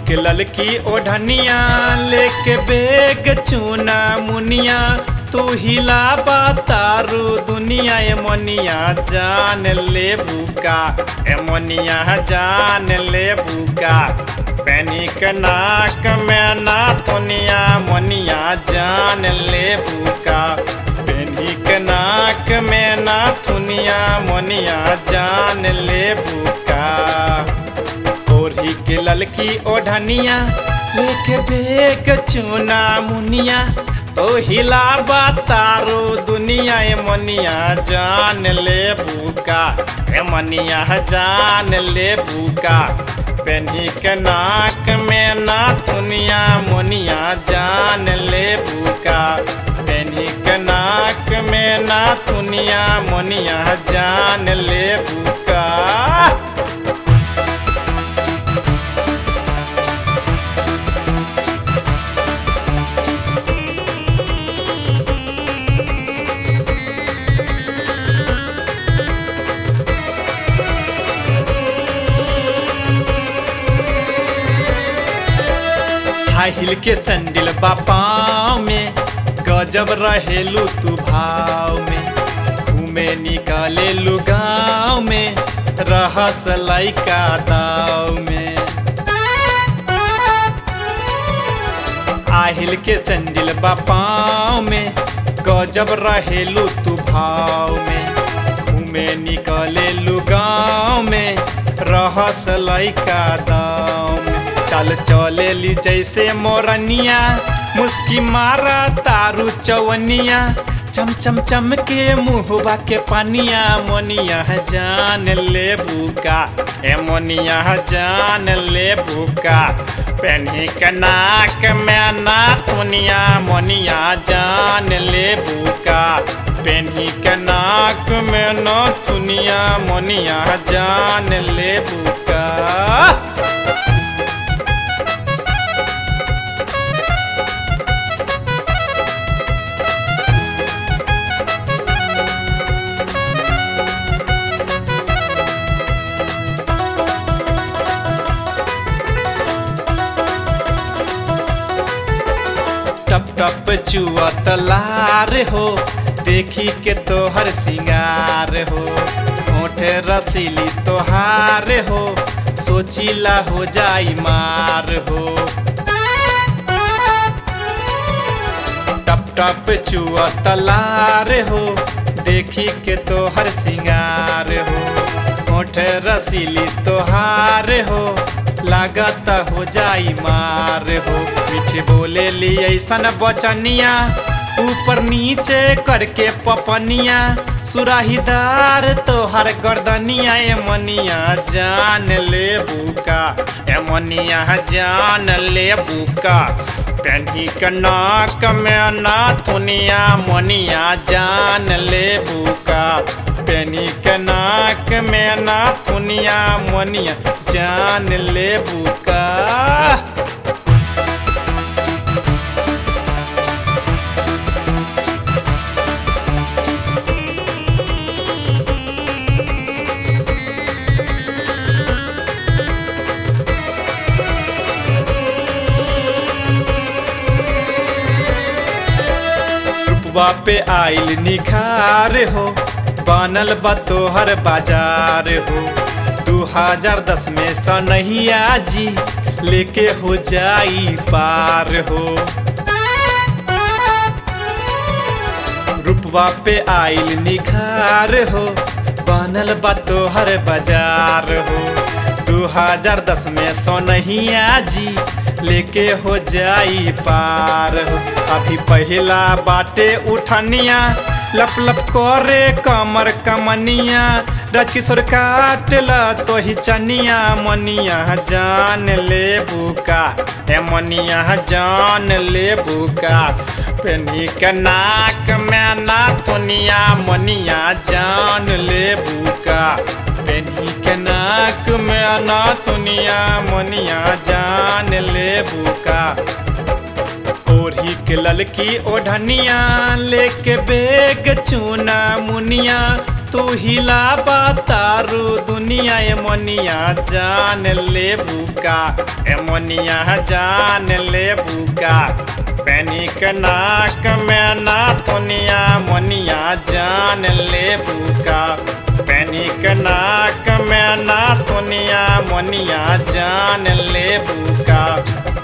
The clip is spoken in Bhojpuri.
के ललकी ओढ़निया लेके बेग चूना मुनिया तू हिला तारू दुनिया ए मनिया जान ले बुका ए मनिया जान ले बुका पैनी के नाक में ना तुनिया मनिया जान ले बुका पैनी के नाक में ना तुनिया मनिया जान ले बुका ओढ़ी के ललकी ओढ़निया लेके बेग चूना मुनिया तो हिला तारो दुनिया ए मनिया जान ले बुका ए मनिया जान ले बुका पेनी के नाक में ना दुनिया मुनिया जान ले बुका पेनी के नाक में ना दुनिया मुनिया जान ले बुका हाई हिल के सैंडल बापाव में गजब रहेलू तू भाव में घूमे निकाले लू गाँव में रहस लैका दाव में आहिल के सैंडल बापाव में गजब रहेलू तू भाव में घूमे निकले लू गाँव में रहस लैका दाव में चल चले ली जैसे मोरनिया मुस्की मारा तारू चवनिया चम चम चम के मुहबा के पानिया मोनिया जान ले बुका ए मोनिया जान ले बुका पेन्ही के नाक में ना तुनिया मोनिया जान ले बुका पेन्ही के नाक में न तुनिया मोनिया जान ले बुका टप टप चुआ तलार हो देखी के तोहर सिंगार हो होठ रसीली तोहार हो सोचीला हो जाई मार हो टप टप चुआ तलार हो देखी के तोहर सिंगार हो होठ रसीली तोहार हो लागत हो जाई मार हो मीठे बोले ली ऐसन बचनिया ऊपर नीचे करके पपनिया सुराहीदार तोहर गर्दनिया ए मनिया जान ले बुका ए मनिया जान ले बुका पेन्ही के नाक में ना थुनिया मनिया जान ले बुका पेनी के नाक में ना थुनिया मनिया जान ले बुका रूपवा पे आइल निखार हो बनल बा तोहर बाजार हो दू हजार दस में सनहिया जी लेके हो जाई पार हो रूपवा पे आइल निखार हो बनल बा तोहर बाजार हो दू हजार दस में सोनहिया जी लेके हो जाई पार हो अभी पहला बाटे उठनिया लप लप करे कमर कमनिया राजकिशोर काटला तो ही चनिया मनिया जान ले बुका हे मनिया जान ले बुका पेनी के नाक में ना थुनिया मनिया जान ले बुका पेनी के नाक में ना थुनिया मनिया जान ले बुका ओढ़ी के ललकी ओढ़निया लेके बेग चूना मुनिया तू हिला तारू दुनिया ए मनिया जान ले बुका ए मनिया जान ले बुका पैनिक नाक में ना तुनिया मनिया जान ले बुका पैनिक नाक में ना तुनिया मनिया जान ले बुका